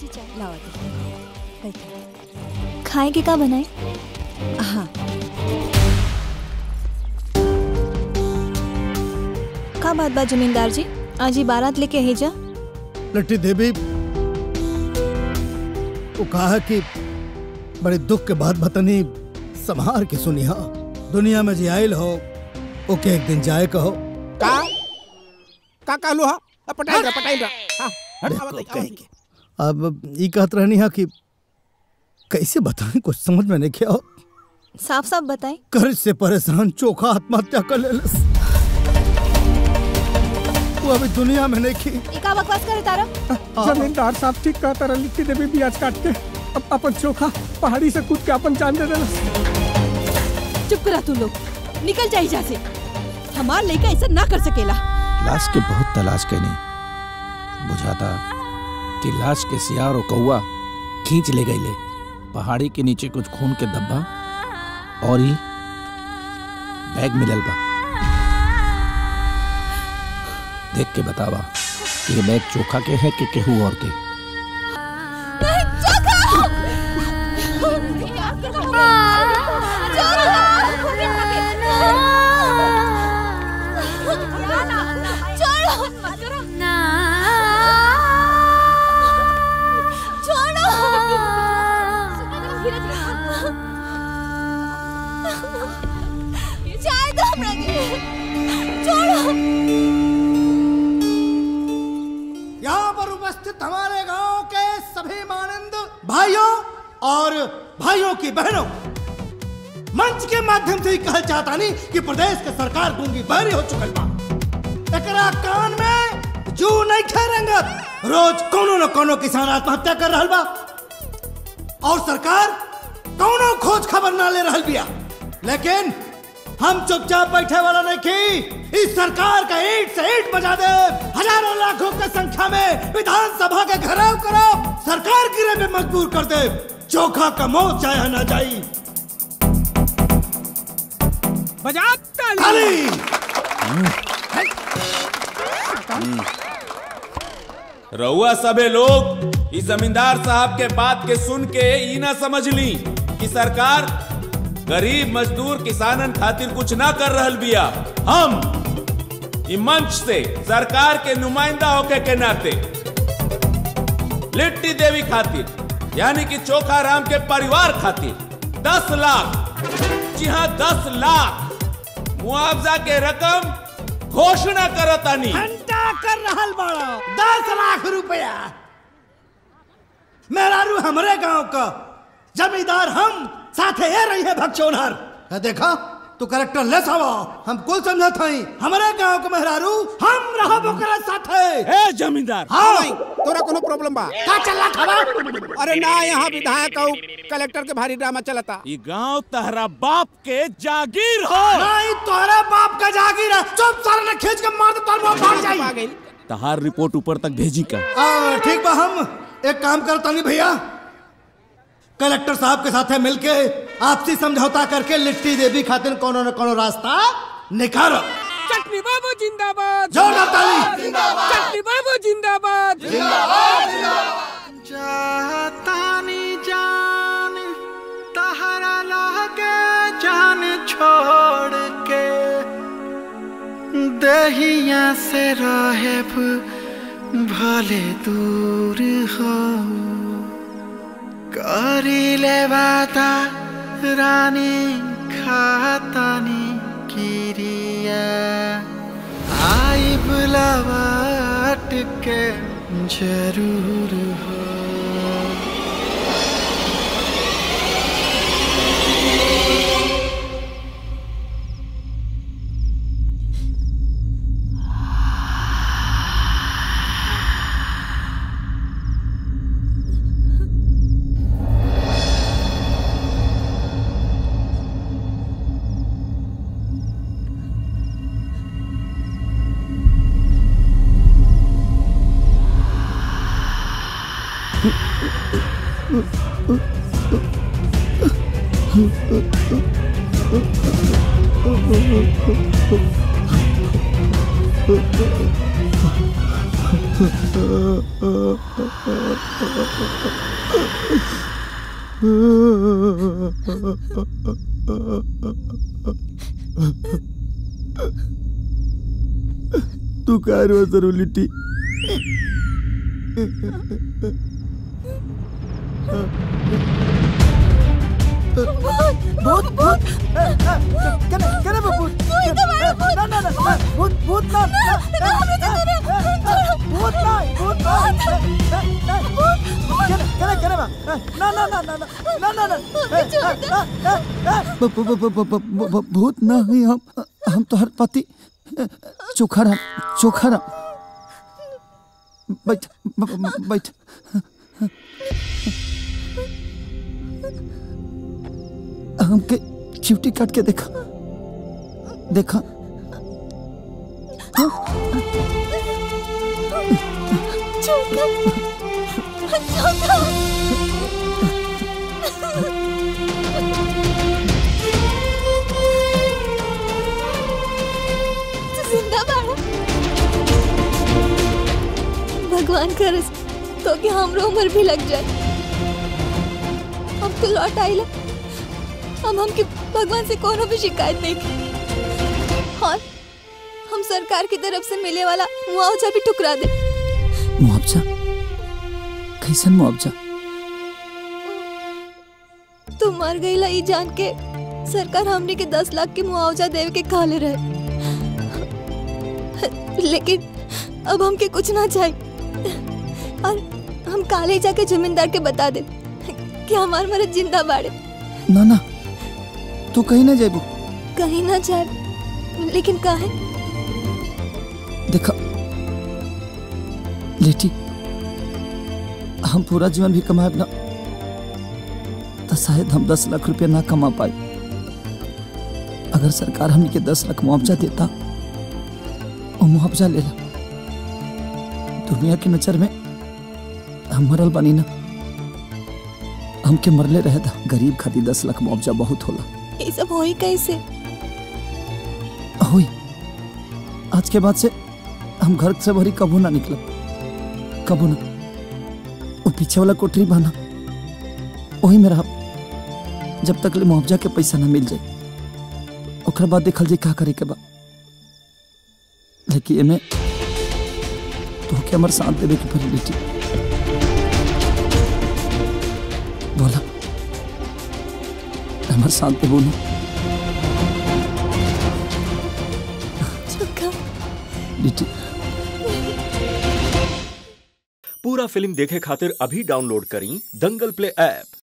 जी चाय लाओ बैठो खाए के का बनाए हाँ का बात बा जमींदार जी आज ही बारात लेके ही जा लट्टी देवी वो कहा कि बड़े दुख के बाद बतनी संभार के सुनी हा दुनिया में जी आयल हो ओके एक दिन जाए कहो का का कहलू हा अ, पटाइल रहा पटाइल रहा हाँ हट देखो, आवत है, कहीं आवत के। अब ये कहत रहनी हा कि कैसे बताएं कुछ समझ में नहीं क्या साफ साफ बताए कर्ज से परेशान चोखा आत्महत्या कर लेलस वो अभी दुनिया में नहीं की ये का बकवास करे तारा है। जमींदार साहब ठीक कहता रहा लिट्टी देवी ब्याज काट के अब अपन चोखा पहाड़ी से कूद के अपन जान दे देना चुप करा तू लोग निकल जा यहाँ से हमार लड़का ऐसा ना कर सकेला लाश के बहुत तलाश कैनी बुझाता कि लाश के सियार और कौआ खींच ले गई ले पहाड़ी के नीचे कुछ खून के धब्बा और ही बैग मिलल बा देख के बतावा कि ये बैग चोखा के है कि केहू और के यहाँ पर उपस्थित हमारे गांव के सभी मानंद भाइयों और भाइयों की बहनों मंच के माध्यम से ही कहल चाहता नहीं कि प्रदेश के सरकार गूंगी बहरी हो चुकल बा एकरा कान में जू नहीं खेरेंगत रोज कोनो न कोनो किसान आत्महत्या कर रहल बा और सरकार कोनो खोज खबर ना ले रहल बिया लेकिन हम चुपचाप बैठे वाला नहीं की इस सरकार का ईट से ईट बजा दे हजारों लाखों की संख्या में विधानसभा के घेराव करो सरकार गिरे में मजबूर कर दे चोखा का मौत चाहे ना जाई बजा खाली रउआ सबे लोग इस जमींदार साहब के बात के सुन के ई ना समझ ली कि सरकार गरीब मजदूर किसानन खातिर कुछ ना कर रहल बिया हम ई मंच से सरकार के नुमाइंदा होके के नाते लिट्टी देवी खातिर यानी कि चोखा राम के परिवार खातिर दस लाख जी हाँ दस लाख मुआवजा के रकम घोषणा करतानी घंटा कर रहल बड़ा दस लाख रुपया मेरा रू हमरे गांव का जमींदार हम साथे ये रही है भगचोनहर है देखा तू करेक्टर लेस हवा हम कुल समझत हई हमरे गांव के मेहरारू हम रहब ओकरा साथे ए जमींदार हाँ। नहीं, तोरा कोनो प्रॉब्लम बा का चला खबा अरे ना यहाँ विधायक और कलेक्टर के भारी ड्रामा चलता ई गांव तहरा बाप के जागीर हो नहीं तोरे बाप का जागीर है चुप सारे ने खींच के मार दे तोर मुंह फाड़ जाई आ गई तहार रिपोर्ट ऊपर तक भेजी का आ, ठीक बा हम एक काम करता नहीं भैया कलेक्टर साहब के साथ मिलके आपसी समझौता करके लिट्टी देवी खातिर कोनो न कोनो रास्ता निकालो चटनी बाबू जिंदाबाद जोरदार ताली चटनी बाबू जिंदाबाद जातानी जान तहरा लागे जान छोड़ के दहिया से रहे भले दूर हो करी ले बाता रानी खातानी किरिया आई बुलावाट के जरूर हो तू काय रो जरू लिट्टी भूत भूत कने कने भूत ना ना ना भूत भूत ना भूत ना भूत ना कने कने कने ना ना ना ना ना ना ना भूत ना ही हम हम तो हर पति चोखा राम चोखा राम बैठ बैठ हमके चिवटी काट के देखा देखा जिंदा बाड़ा भगवान करे तो कि हमरो उम्र भी लग जाए अब तो लौट आइला अब हमके भगवान से कोनो भी शिकायत नहीं की और हम सरकार की तरफ से मिले वाला मुआवजा भी ठुकरा दे मुआवजा कैसन मुआवजा तू मर गईला ई जान के सरकार हमने के दस लाख के मुआवजा देवे के कहले रहे लेकिन अब हमके कुछ ना चाहिए और हम काले जाके जमींदार के बता दे कि हमार मरद जिंदा बाड़े ना ना तू कहीं ना जाबू कहीं ना जाए लेकिन काहे देखा लेटी हम पूरा जीवन भी कमाए ना तो शायद हम दस लाख रुपया ना कमा पाए अगर सरकार हमने के दस लाख मुआवजा देता वो मुआवजा ले ला दुनिया की नजर में हम मरल बानी ना हमके मरले रहे था गरीब खातिर दस लाख मुआवजा बहुत होला ये सब होई कैसे हुई आज के बाद से हम घर से भरी कबू ना निकलब कबू ना वो पीछे वाला कोठरी बना वही में रहा जब तक ले मुआवजा के पैसा ना मिल जाए ओकर बाद देखल जाए का करे के बा लेकिन एमे तो के हमर साथ देवे के पड़ी बेटी बोला हमर साथ देबो ना चुका बेटी पूरा फिल्म देखे खातिर अभी डाउनलोड करी दंगल प्ले ऐप